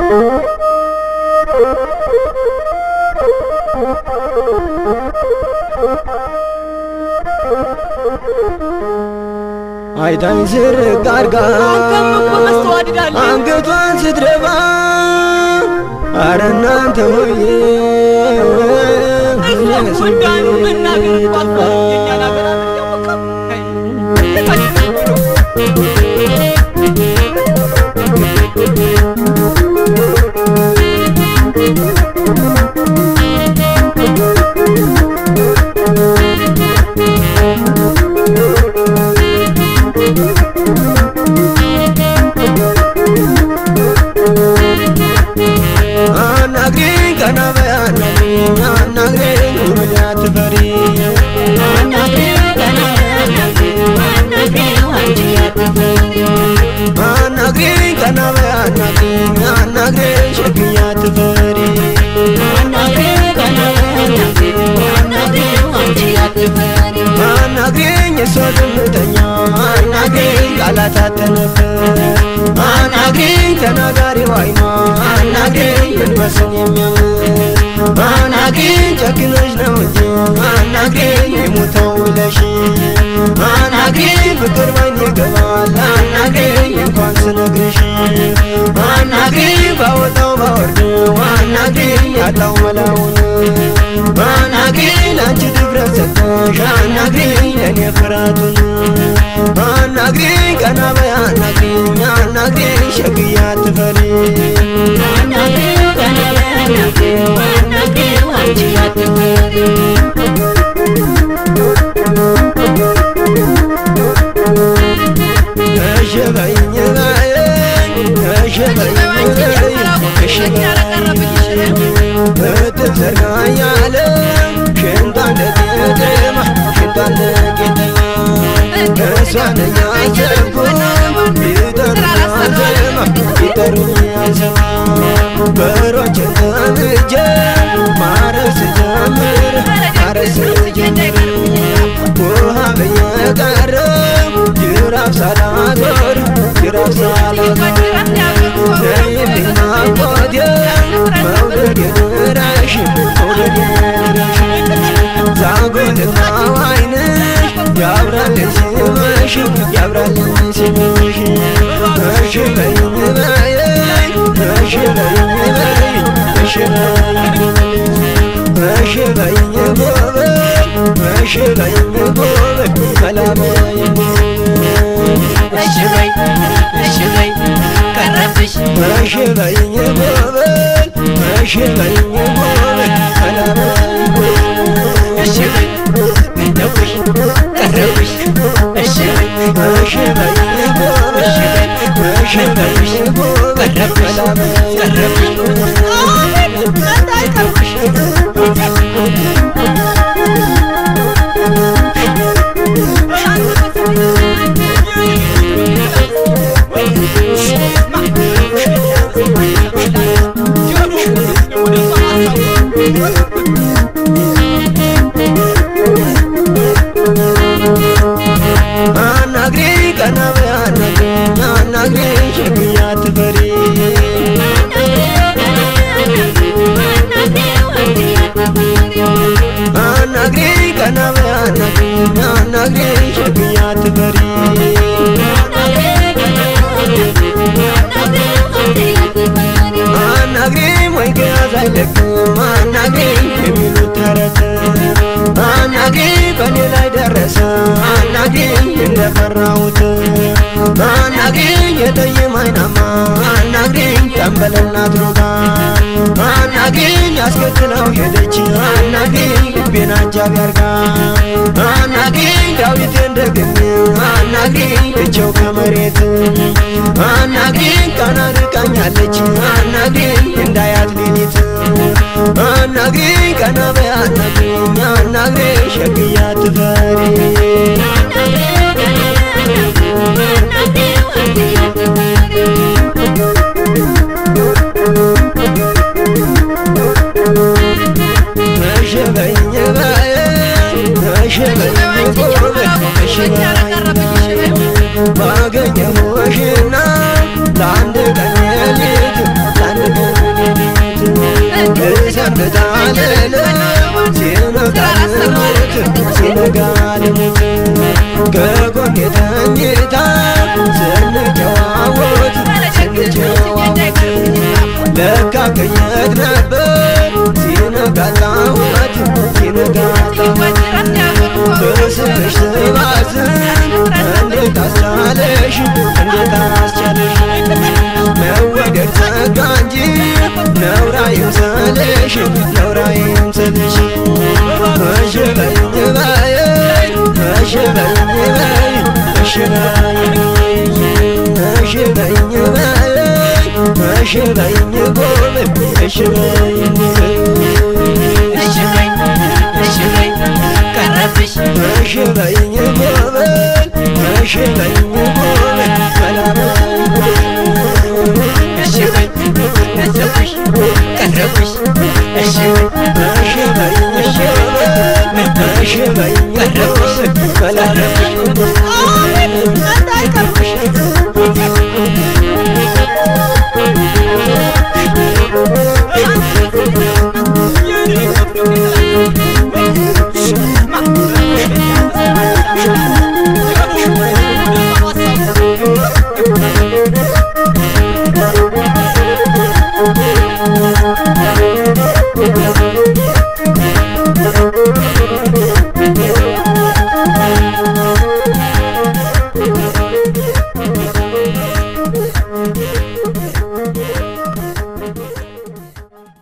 አይታኝ ዝርግ አርጋ አንገቷን ስትደፋ አረ እናንተ ሆዬ አናግሪኝ ቀና በይ አናግሪኝ አናግሪኝ ውርድ አትፈሪ አናግሪኝ ቀና በይ አናግሪኝ አናግሪኝ ሸክያ አትፈሪ አናግሪኝ እሷ ዝምተኛ አናግሪኝ ቃላት አትነፍር አናግሪኝ ተናጋሪ ዋይማ አናግሪኝ መንፈስን የሚያምር አናግሪኝ ጨክነሽ ነው እንጂ አናግሪኝ የሞተው ብለሽ አናግሪኝ ፍቅር ባይን ይገባል አናግሪኝ እንኳን ስነግርሽ አናግሪኝ ባወጣው ባወርደው አናግሪኝ ያጣው መላውን አናግሪኝ አንቺ ድፍረት ሰጠሽ አናግሪኝ ለእኔ ፍርሃቱን አናግሪኝ ቀና በይ አናግሪኝ አናግሪኝ ሸግያ አትፈሪ እሺ በይኝ በይኝ እሺ በይኝ በይኝ እሺ እጥፍ ዘርጋ እያለ ሽንቷ እንደጌጠማ ሽንቷ እንደጌጠማ እሷን እያሰብኩ ይጠሩኛል ዘማ ይጠሩኛል ዘማ በሮችን ጠምጄ ማረስ ጀምር ማረስ ጀምር ውሃ በየቀረው ጅራፍ ሳላዞር ጅራፍ ሳላዞር ነይልኝ ናፍቆቴ መውደድ የድረሽ መውደድ የድረሽ ዛጎልና አይንሽ ያብራልኝ ሲመሽ ያብራልኝ ሲመሽ እሺ በይኝ በይኝ እሺ በይኝ በይኝ እሺ በይኝ እሺ በይኝ ጎበዝ እሺ በይኝ ጎበዝ መላ በይኝ እሺ በይ እሺ በይ ቀረብሽ እሺ በይኝ ጎበዝ እሺ በይኝ ጎበዝ መላ በይኝ እሺ በይ ቀረብሽ ቀረብሽ እሺ በይ እሺ በይኝ ጎበዝ እሺ በይኝ ጎበዝ ቀረብሽ መላ በይኝ ቀረብሽ አናግሪኝ ቀና በይ አናግሪኝ አናግሪኝ ሸክያ አትፈሪ አናግሪኝ ቀና በይ አናግሪኝ አናግሪኝ ሸክያ አትፈሪ አናግሪኝ ወይ ከያዝ አይለቅም አናግሪኝ የሚሉት ተረት አናግሪኝ በእኔ ላይ ደረሰ አናግሪኝ እንደፈራሁት አናግሪኝ የጠይም አይናማ አናግሪኝ ጠንበለናት ሮጋ አናግሪኝ አስከትለው ሄደች አናግሪኝ ልቤን አጃቢ አርጋ አናግሪኝ ዳዊቴን ደግሜ አናግሪኝ እቸው ከመሬት አናግሪኝ ቀና ርቃኛለች አናግሪኝ እንዳያት ሌሊት አናግሪኝ ቀና በይ አናግሪኝ አናግሪኝ ሸግያ አትፈሪ እሺ በይኝ በይኝ እሺ በይኝ ጎበዝ እሺ በይኝ ባገኘሁሽና ለአንድ ቀን ሌሊት ለአንድ ስንታለለ ሲነጋ ልሙት ሲነጋ ልሙት ከጎኔ ተኝታ ስንጨዋወት ስንጨዋወት ለካ ከየት ነበር ሲነጋላወት ሲነጋላወት በስምሽ ስባዝን እንዴት አስቻለሽ እንዴት አስቻለሽ መወደድ ጸጋ እንጂ ነውራ ይምሰልሽ ነውራ ይምሰልሽ እሺ በይኝ በይ እሺ በይኝ በይ እሺ በይኝ እሺ በይኝ በይ እሺ በይኝ ጎበዝ እሺ በይኝ እሺ በይ እሺ በይ ቀረብሽ እሺ በይኝ ጎበዝ እሺ በይኝ ጎበዝ ሰላም እሺ በይ ነዘብሽ ቀረብሽ እሺ በይ እሺ በይኝ ጎበዝ እሺ በይኝ ጎበዝ ሰላም እንዳይቀርብሽ